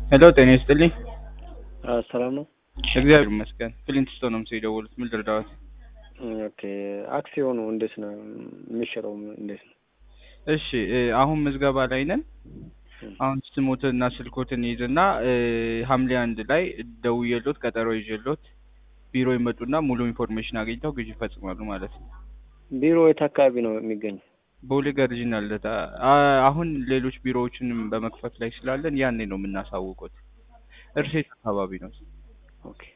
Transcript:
ሄሎ ጤና ይስጥልኝ። ሰላም ነው። እግዚአብሔር ይመስገን። ፍሊንትስቶን ነው ምስል የደወሉት። ምን ልርዳዎት? ኦኬ አክሲዮኑ እንዴት ነው የሚሸጠው? እንዴት ነው? እሺ እ አሁን ምዝገባ ላይ ነን። አሁን ስሞትን እና ስልኮትን ይዝና እ ሐምሌ አንድ ላይ ደውዬሎት ቀጠሮ ይዤሎት ቢሮ ይመጡና ሙሉ ኢንፎርሜሽን አግኝተው ግዢ ይፈጽማሉ ማለት ነው። ቢሮ የት አካባቢ ነው የሚገኝ? ቦሌ ገርጂና ልደታ። አ- አሁን ሌሎች ቢሮዎችንም በመክፈት ላይ ስላለን ያኔ ነው የምናሳውቁት። እርሴት አካባቢ ነው። ኦኬ